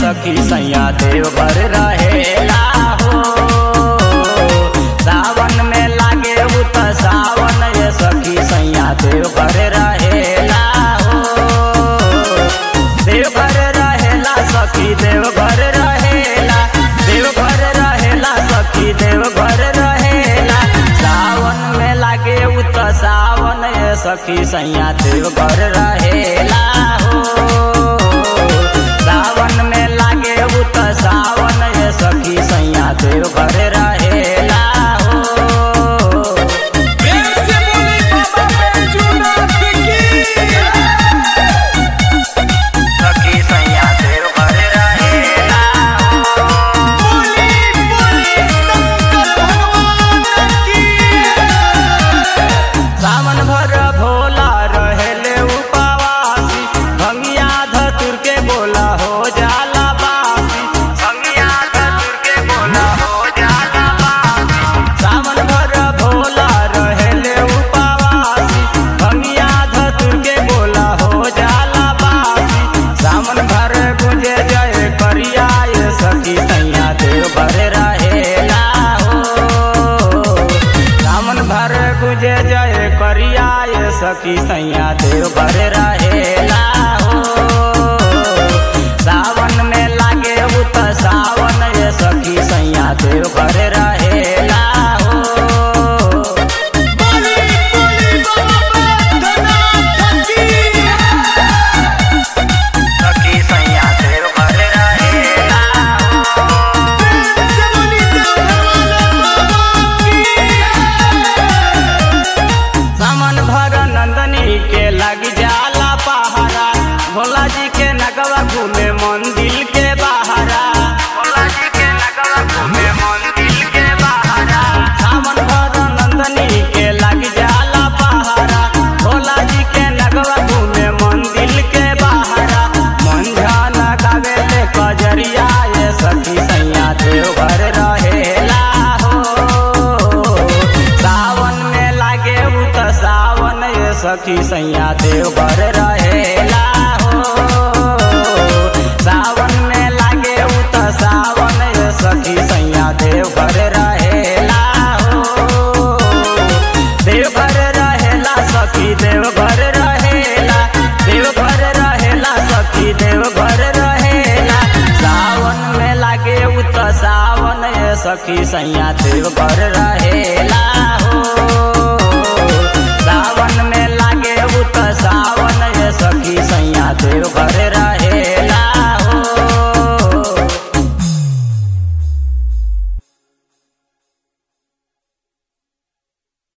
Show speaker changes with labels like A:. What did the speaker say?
A: सखी सैया देवघर रहेला हो सावन में लागे उ त सावन ये सखी सैया देवघर रहेला हो देवघर रहेला सखी देवघर रहेला देवघर रहेला सखी देवघर रहेला सावन में लागे उ त सावन ये सखी सैया देवघर रहेला हो सावन में लागे उ त सावन ये सखी सैया देवघर रहेला हो
B: प्रेम से बोली बाबा बैजूनाथ की
A: सखी सैया देवघर रहेला हो
B: बोली बोली शंकर भगवान की
A: सावन भर भोला रहेले उपवासी भंगिया धतुर के बोला हो जाला बासी भंगिया धतुर के बोला हो जाला बासी सावन भर भोला रहेले उपवासी भंगिया धतुर के बोला हो जाला बासी सावन भर गुंजे जय करिया ये सखी सैया देव भर रहेला हो सावन भर गुजे जय करिया ये सखी सैया देव भर रहेला हो सावन में लागे उ त सावन ये सखी सैया देव भर रहेला हो
B: बोली बोली बाबा बैजूनाथ की
A: सखी सैया देव भर रहेला हो
B: प्रेम से बोली देवघर वाले बाबा की
A: सामन भर नंदनी के लग जाला पहारा भोला जी के नगवा घूमे मंदिर के बहारा भोला जी के नगवा घूमे मंदिर के बहारा सामन भर नंदनी के लग जाला पहारा भोला जी के नगवा घूमे मंदिर के बहारा मंझान गावे ले कजरिया ये सखी सैया देवघर रहेला हो सावन में लागे उ त सावन ये सखी सैया देवघर रहेला हो सावन में लागे उ त सावन ये सखी सैया देवघर रहेला हो देवघर रहेला सखी देवघर रहेला देवघर रहेला सखी देवघर रहेला सावन में लागे उ त सावन ये सखी सैया देवघर रहेला हो सावन में लागे उ त सावन ये सखी सैया देवघर